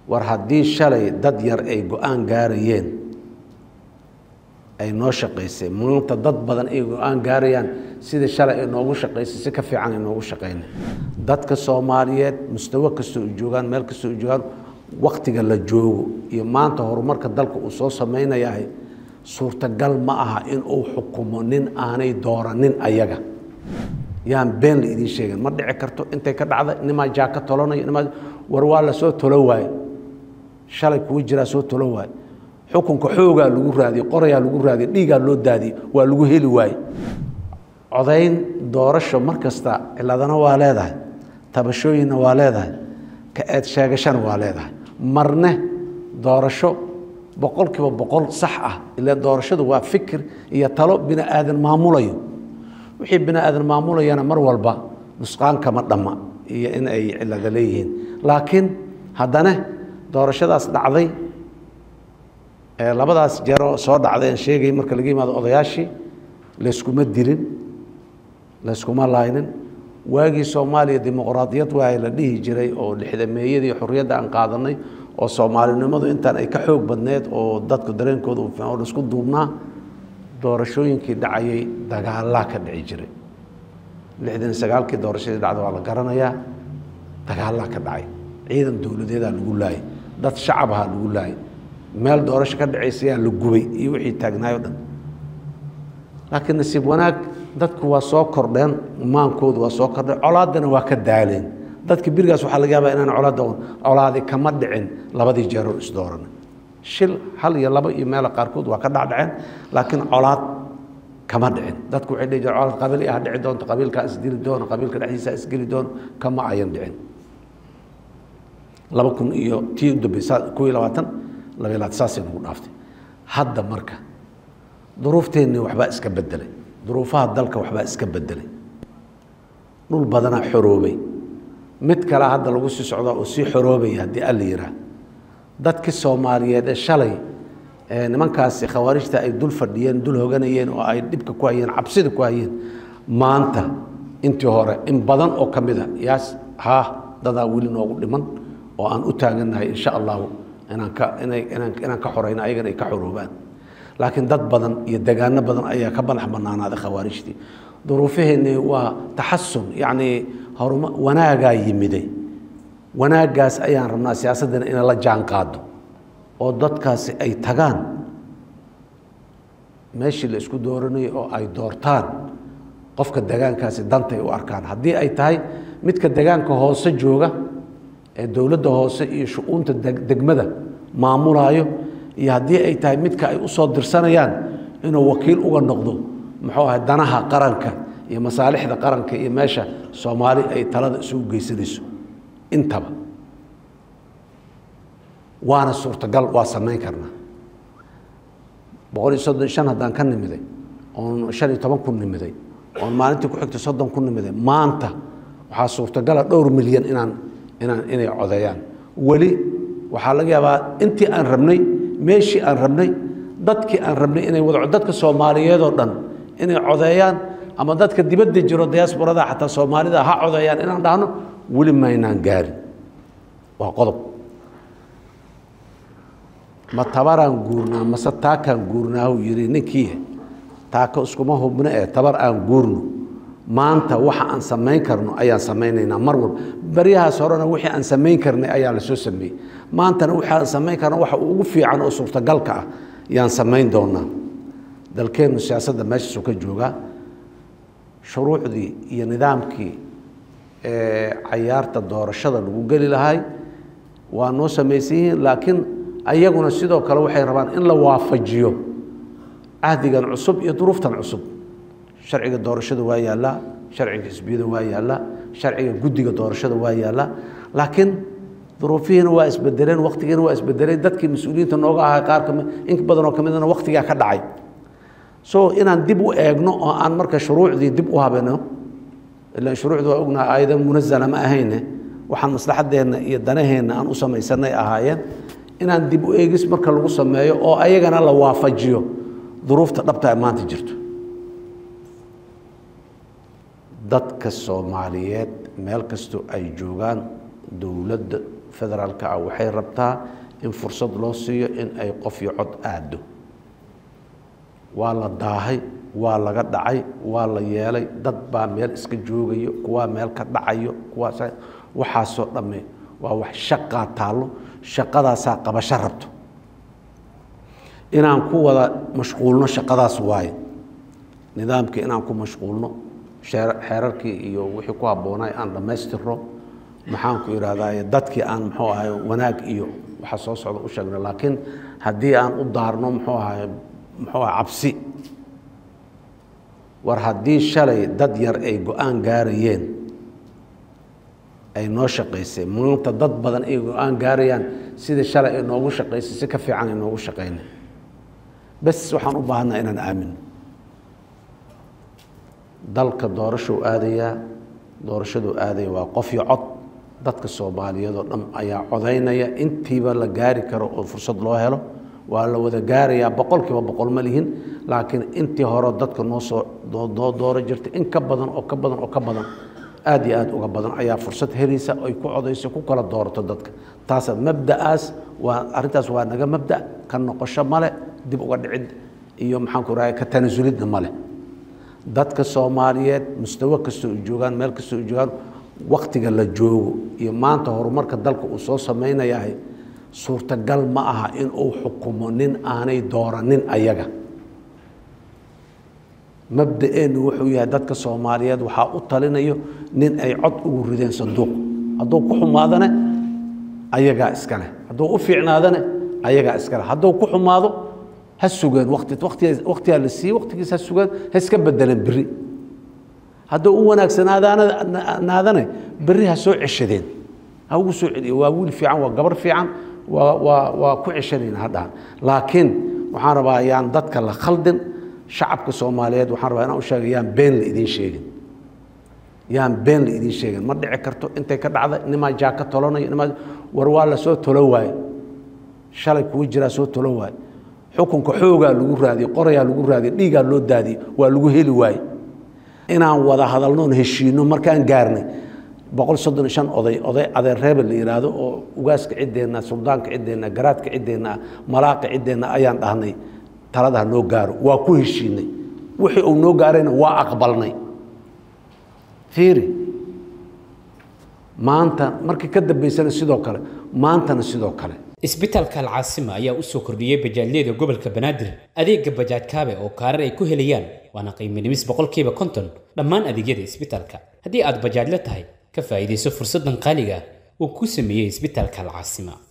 war haddii shalay dad yar ay go-aan gaarayeen ay noo shaqaysay maanta dad badan ay go-aan gaarayaan sidii shalay ay noogu shaqaysay si ka fiican ay noogu shaqayna dadka soomaaliyeed mustawo kastoo u joogaan meel kastoo u joogaan waktiga la joogo iyo maanta horumarka dalka uu soo samaynayahay suurtagal ma aha in uu xukumo nin aanay dooranin ayaga yaan been la idiin sheegin ma dhici karto intay ka dhacda nimaa jaa ka tolanayo nimaa war waa la soo tolo waaye shalay kuwa jiraa soo tolo waaye xukunka xoogaa lagu raadiyey qorayaa lagu raadiyey dhiigaa loo daadiyey waa lagu heli waaye codayn doorasho mar kasta ciladana waa leedahay tabashooyinna waa leedahay ka eed sheegashana waa leedahay marne doorasho boqol kiiba boqol sax ah ila doorashadu waa fikir iyo talo bini aadan maamulayo wixii bini aadan maamulayana mar walba nusqaan kama dhamma iyo in ay cilada leeyihiin laakiin haddana doorashadaas dhacday labadaas jeeroo soo dhacday aan sheegay marka laga yimaado odayaashii layskuma dilin layskuma laynin waagii soomaaliya dimuqraadiyad waa la dhihi jiray oo lixdameeyadii xorriyadda aan qaadanay oo soomaalinimadu intaan ay ka xoog badneed oo dadku dareenkooda oo laisku duubnaa doorashooyinkii dhacayay dagaalaa ka dhici jiray lixdan sagaalkii doorashadii dhacda waa la garanayaa dagaalaa ka dhacay ciidan dowladeedaa lagu laayay dad shacabahaa lagu laayay meel doorasho ka dhacaysayaa la gubay iyo wixii taagnaay o dhan laakiin nasiib wanaag dadku waa soo kordheen maankoodu waa soo kordheen colaaddana waa ka daaleen dadka birigaas waxaa laga yaabaa inaan colaadda colaadi kama dhicin labadii jeeroon isdooran shil hal iyo laba iyo meela qaarkood waa ka dhacdhaceen laakiin colaad kama dhicin dadku waxay dhihi jireen colaad qabiil ah dhici doonto qabiilkaa isdili doono qabiilka dhexdiisa isgeli doono kama ayan dhicin laba kun iyo tii u dambaysa kow iyo labaatan laba iyo labaatan saasay nagu dhaaftay hadda marka duruufteenni waxbaa iska bedelay duruufaha dalka waxbaa iska bedelay dhul badanaa xoroobay mid kale hadda lagu sii socdaa oo sii xoroobaya haddii alla yiraa dadkii soomaaliyeed ee shalay nimankaasi khawaarijta ay dul fadhiyeen dul hoganayeen oo ay dhibka ku hayeen cabsida ku hayeen maanta intii hore in badan oo ka mid a yaas haa dadaa weli noogu dhiman oo aan u taagannahay insha allahu inaan ka inay inaan inaan ka xorayno ayagana ay ka xoroobaan laakiin dad badan iyo degaano badan ayaa ka madax banaanaaday khawaarijtii duruufaheenni waa taxasun yacnii horuma wanaagaa yimiday wanaaggaas ayaan rabnaa siyaasaddana inay la jaan qaado oo dadkaasi ay tagaan meeshii la isku dooranayo oo ay doortaan qofka degaankaasi dantay u arkaan haddii ay tahay midka degaanka hoose jooga ee dowladda hoose iyo shu-uunta degmada maamulaayo iyo haddii ay tahay midka ay usoo dirsanayaan inuu wakiil uga noqdo muxuu ahay danaha qaranka iyo masaalixda qaranka iyo meesha soomaali ay talada isugu geysanayso intaba waana suurtagal waa samayn karnaa boqol iyo soddon shan haddaan ka nimiday oon shan iyo toban ku nimiday oon maalintii ku xigtay soddon ku nimiday maanta waxaa suurtagala dhowr milyan inaan inaan inay codeeyaan weli waxaa laga yaabaa intii aan rabnay meeshii aan rabnay dadkii aan rabnay inay wada dadka soomaaliyeed oo dhan inay codeeyaan ama dadka dibadda jiro diasporada xataa soomaalida ha codeeyaan inaan dhahno weli maynaan gaarin waa qodob ma tabaraan guurnaa mase taakaan guurnaahu yidhi ninkii taaka iskuma hubno ee tabar aan guurno maanta waxa aan samayn karno ayaan samaynaynaa mar walba baryahaas horena wixii aan samayn karnay ayaa lasoo sameeyey maantana wixii aan samayn karno waxa ugu fiican oo suurtagalka ah yaan samayn doonaa dalkeennu siyaasadda meeshaasuu ka joogaa shuruucdii iyo nidaamkii cayaarta doorashada lagu geli lahay waa noo samaysan yihiin laakiin ayaguna sidoo kale waxay rabaan in la waafajiyo cahdigan cusub iyo duruuftan cusub sharciga doorashada waa yaallaa sharciga xisbiyada waa yaallaa sharciga guddiga doorashada waa yaallaa laakiin duruufihiina waa isbedeleen waktigiina waa isbedeleen dadkii mas-uuliyiinta nooga ahaa qaar kami in badan oo ka midna waktigaa ka dhacay so inaan dib u eegno oo aan marka shuruucdii dib u habeno ilaan shuruucdu waa ognaha aayada munazala ma ahayne waxaan maslaxadeenna iyo danaheenna aan u samaysanay ahaayeen inaan dib u eegis marka lagu sameeyo oo ayagana la waafajiyo duruufta dhabta ee maanta jirto dadka soomaaliyeed meel kastoo ay joogaan dowladda federaalka ah waxay rabtaa in fursad loo siiyo in ay qof iyo cod aado waa la daahay waa laga dhacay waa la yeelay dad baa meel iska joogayo kuwaa meel ka dhacayo kuwaas waxaasoo dhamme waa wax shaqaa taallo shaqadaasaa qabasho rabto inaan ku wada mashquulno shaqadaas waaye nidaamkii inaan ku mashquulno xeerarkii iyo wixii ku habboonay aan dhammaystirno maxaan ku idhahdaa dadkii aan muxuu ahay wanaag iyo waxa soo socda u sheegno laakiin haddii aan u daarno muxuu ahay muxuu aha cabsi war haddii shalay dad yar ay go-aan gaarayeen ay noo shaqaysay maanta dad badan ay go-aan gaarayaan sidii shalay ay noogu shaqaysay si ka fiican ay noogu shaqaynay bes waxaan u baahanaa inaan aamino dalka doorashou aadayaa doorashaduu aadaya waa qof iyo cod dadka soomaaliyeed oo dhan ayaa codaynaya intiiba la gaari karo oo fursad loo helo waa la wada gaarayaa boqol kiiba boqol ma lihin laakiin intii hore dadka noo soo noo dooro jirtay in ka badan oo ka badan oo ka badan aad iyo aad uga badan ayaa fursad helaysa ay ku codayso ku kala doorato dadka taasa mabda'aas waa arrintaas waa naga mabda ka noqosho male dib uga dhicid iyo maxaan ku rahay ka tanasulidna male dadka soomaaliyeed mustawo kastoo ay joogaan meel kastoo ay joogaan waktiga la joogo iyo maanta horumarka dalka uu soo samaynayahay suurtagal ma aha in uu xukumo nin aanay dooranin ayaga mabda-eennu wuxuu yahay dadka soomaaliyeed waxaa u talinayo nin ay cod ugu rideen sanduuq hadduu ku xumaadane ayagaa iskale hadduu u fiicnaadane ayagaa iskale hadduu ku xumaado ha sugeen wati waktigaa la siiyey waktigiis ha sugeen ha iska bedeleen beri hadduu u wanaagsanaadane beri ha soo ceshadeen ha ugu soo celiyo waa wiil fiican waa gabar fiican waa waa waa ku ceshanayna hadhaan laakiin waxaan rabaa yaan dadka la khaldin shacabka soomaaliyeed waxaan rabaa inaan u sheega yaan been la idiin sheegin yaan been la idiin sheegin ma dhici karto intay ka dhacda nimaa jaaka tolanayo nimaa war waa la soo tolo waaye shalay kuwa jiraa soo tolo waaye xukunka xoogaa lagu raadiyey qorayaa lagu raadiyey dhiigaa loo daadiyey waa lagu heli waaye inaan wada hadalnoon heshiino markaan gaarnay boqol soddon iyo shan oday oday adeer reebel la yidhaahdo oo ugaaska ciddeenna suldaanka ciddeenna garaadka ciddeenna malaaqa ciddeenna ayaan dhahnay taladaha noo gaaro waa ku heshiinay wixii uu noo gaarayna waa aqbalnay fiiri maanta markii ka dambaysana sidoo kale maantana sidoo kale isbitaalka alcaasima ayaa u soo kordhiyey bajaajyada gobolka banaadir adeega bajaaj kaabe oo kaarar ay ku helayaan waana qiimo dhimis boqolkiiba konton dhammaan adeegyada isbitaalka haddii aad bajaajla tahay ka faa'iidayso fursaddan qaaliga uu ku sameeyey isbitaalka alcaasima